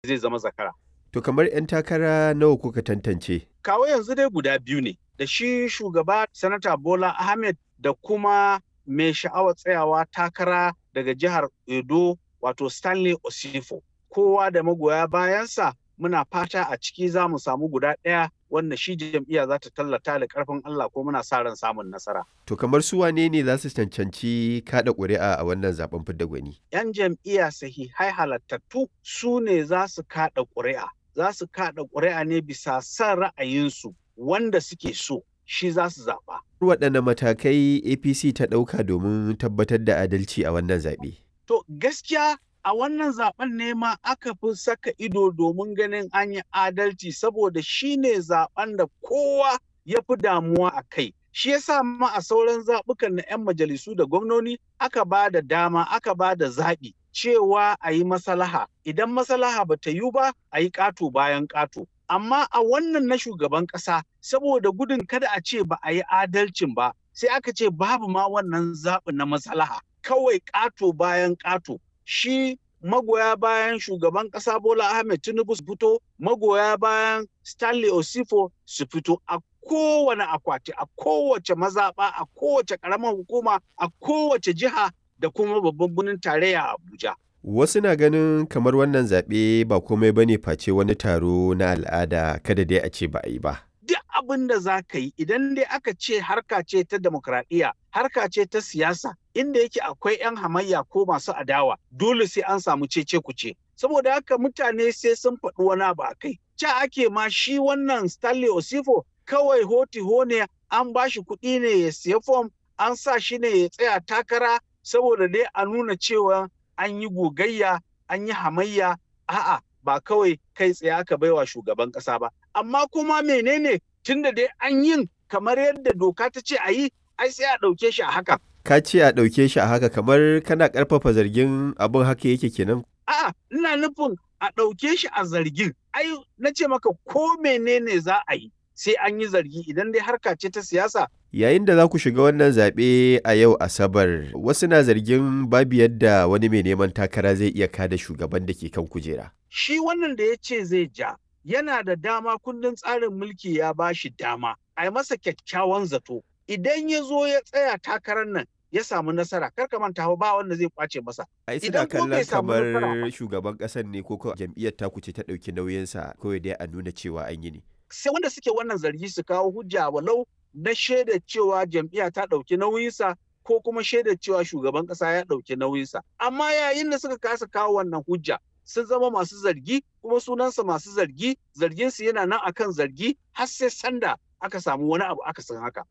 zai zama zakara. To kamar 'yan takara nawa kuka tantance? Kawo yanzu dai guda biyu ne, da shi shugaba Sanata Bola Ahmed da kuma mai sha'awar tsayawa takara daga jihar Edo wato Stanley Osifo. Kowa da magoya bayansa muna fata a ciki za mu samu guda ɗaya wanda shi jam'iyya za ta tallata da ƙarfin Allah ko muna sa ran samun nasara. To kamar su wane ne za su cancanci kaɗa ƙuri'a a wannan zaben fidda gwani? 'Yan jam'iyya sahihai halattattu su ne za su kaɗa ƙuri'a. Za su kaɗa ƙuri'a ne bisa son ra'ayinsu wanda suke so shi za su zaɓa. Waɗanne matakai APC ta ɗauka domin tabbatar da adalci a wannan zaɓe? To gaskiya a wannan zaben ne ma aka fi saka ido domin ganin an yi adalci saboda shi ne zaben da kowa ya fi damuwa a kai. Shi yasa ma a sauran zaɓukan na 'yan majalisu da gwamnoni aka ba da dama aka ba da zaɓi cewa a yi masalaha. Idan masalaha ba ta yi ba a yi ƙato bayan ƙato. Amma a wannan na shugaban ƙasa saboda gudun kada a ce ba a yi adalcin ba sai aka ce babu ma wannan zaɓi na masalaha. Kawai ƙato bayan ƙato. shi magoya bayan shugaban ƙasa Bola Ahmed Tinubu su fito, magoya bayan Stanley Osifo su fito a kowane akwati, a kowace mazaɓa, a kowace ƙaramar hukuma, a kowace jiha da kuma babban birnin tarayya Abuja. Wasu na ganin kamar wannan zaɓe ba komai bane face wani taro na al'ada kada dai a ce ba a yi ba. duk abin da za ka yi idan dai aka ce harka ce ta demokradiyya harka ce ta siyasa inda yake akwai 'yan hamayya ko masu adawa dole sai an samu cece kuce saboda haka mutane sai sun faɗi wani abu a kai ca ake ma shi wannan stanley osifo kawai hoti ne an ba shi kuɗi ne ya siya fom an sa shi ne ya tsaya takara saboda dai a nuna cewa an yi gogayya an yi hamayya a'a ba kawai kai tsaye aka baiwa shugaban ƙasa ba amma kuma menene tunda dai an yin kamar yadda doka ta ce a yi ai sai a ɗauke shi a haka. Ka ce a ɗauke shi a haka kamar kana ƙarfafa zargin abin haka yake kenan? A'a ina nufin a ɗauke shi a zargin ai na ce maka ko menene za a yi sai an yi zargi idan dai harka ce ta siyasa Yayin da za ku shiga wannan zaɓe a yau Asabar, wasu na zargin babu yadda wani mai neman takara zai iya kada shugaban da ke kan kujera. shi wannan da ya ce zai ja yana da dama kundin tsarin mulki ya ba shi dama a yi masa kyakkyawan zato idan ya zo ya tsaya takarar nan ya samu nasara kar ka manta ba wanda zai kwace masa Ai Idan suna ko bai kallon samu kamar nasara ba. shugaban ƙasar ne ko ko jam'iyyar taku ce ta ɗauki nauyinsa kawai dai a nuna cewa an yi ne. sai wanda suke wannan zargi su kawo hujja walau na shaida cewa jam'iyya ta ɗauki nauyinsa ko kuma shaida cewa shugaban ƙasa ya ɗauki nauyinsa amma yayin da suka kasa kawo wannan hujja sun zama masu zargi kuma sunansa masu zargi zarginsu yana nan akan zargi har sai sanda aka samu wani abu aka san haka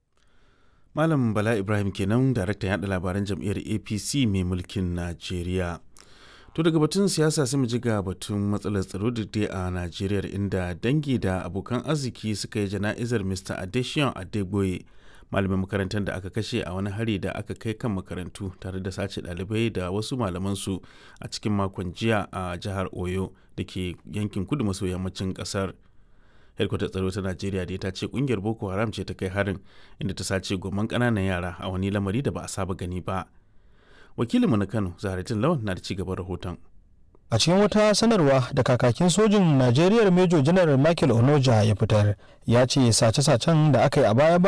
Malam Bala Ibrahim kenan daraktan yaɗa labaran jam'iyyar APC mai mulkin Najeriya. To daga batun siyasa sai mu ji ga batun matsalar tsaro da dai a Najeriya inda dangi da abokan arziki suka yi jana'izar Mr. Adesion Adegboye malamin makarantar da aka kashe a wani hari da aka kai kan makarantu tare da sace ɗalibai da wasu malamansu a cikin makon jiya a jihar Oyo da ke yankin kudu maso yammacin ƙasar. Hedkwatar tsaro ta Najeriya da ta ce kungiyar Boko Haram ce ta kai harin inda ta sace goman ƙananan yara a wani lamari da ba a saba gani ba. Wakilinmu na Kano, Zaharatin Lawan na da ci gaban rahoton. a cikin wata sanarwa da kakakin sojin najeriya major general michael onoja ya fitar ya ce sace-sacen da aka yi a baya